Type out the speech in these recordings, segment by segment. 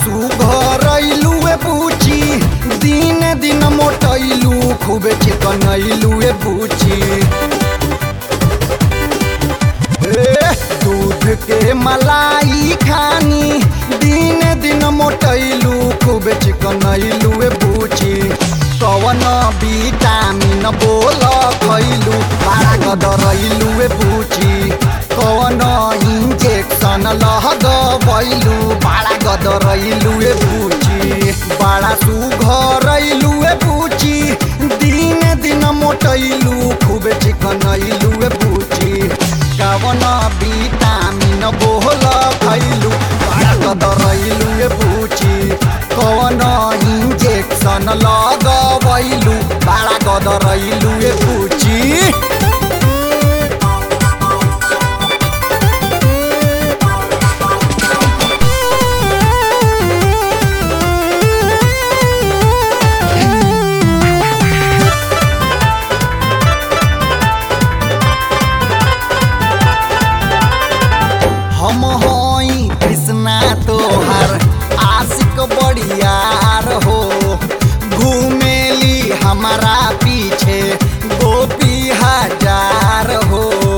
सुघरैलू ए बुची दिन दिन मोटैलू खूबे चिकनैलू ए बुची ए, दूध के मलाई खानी दिन दिन मोटैलू खूबे चिकनैलू ए बुची कवन विटामिन बोल खैलू बड़ा गदरैलू ए बुची कवन इंजेक्शन लगबैलू बड़ा गदरैलू ए बुची बड़ा सुघरैलू ए बुची दिन दिन मोटैलू खूबे चिकनैलू ए बुची कवन विटामिन बोल खैलू बड़ा गदरैलू ए बुची कवन इंजेक्शन लगबैलू बड़ा गदरैलू ए बुची हम हई कृष्णा तोहर आशिक बड़ियार हो घूमेली हमारा पीछे गोपी हजार हो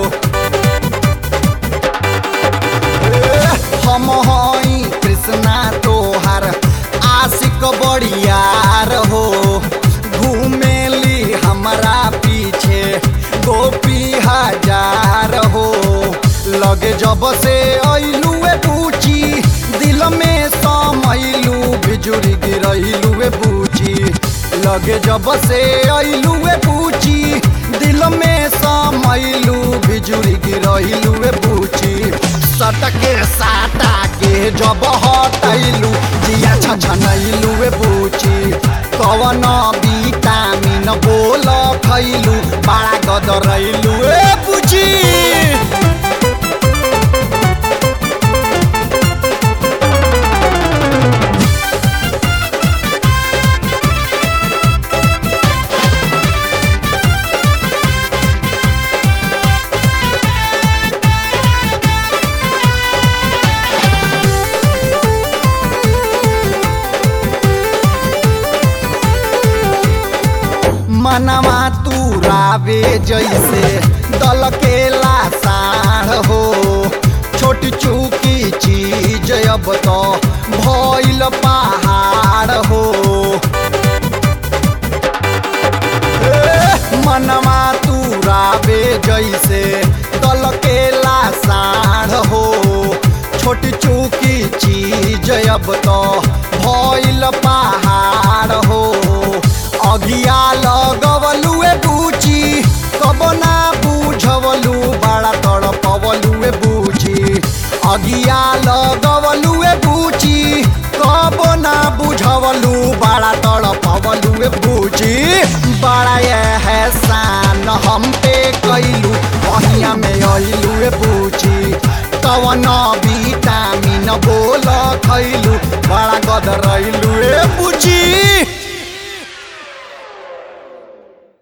ए, हम हई कृष्णा तोहर आशिक बड़ियार हो घूमेली हमारा पीछे गोपी हजार हो लगे जब से ऐलू ए बूची दिल में समैलू बिजुरी गिरैलू ए बूची लगे जब से ऐलू ए बूची दिल में समैलू बिजुरी गिरैलू ए बूची सटके साटा के जब हटैलू जिया छछनैलू ए बूची कवन विटामिन बोल खैलू बड़ा गदरैलू ए बूची मनवा तू रावे जैसे दल के लासार हो छोटी चूकी चीज अब तो भइल पहाड़ हो ए, मनवा तू रावे जैसे दल के लासार हो छोटी चूकी चीज अब तो भइल पहाड़ हो अगिया लगवलू ए बूची कब ना बुझवलू बड़ा तड़पवलू ए बूची अगिया लगवलू ए बूची कब ना बुझवलू बड़ा तड़पवलू ए बूची बड़ा एहसान हम पे कैलू बहिया में अइलू ए बूची कवन विटामिन बोल खैलू बड़ा गदरैलू ए बूची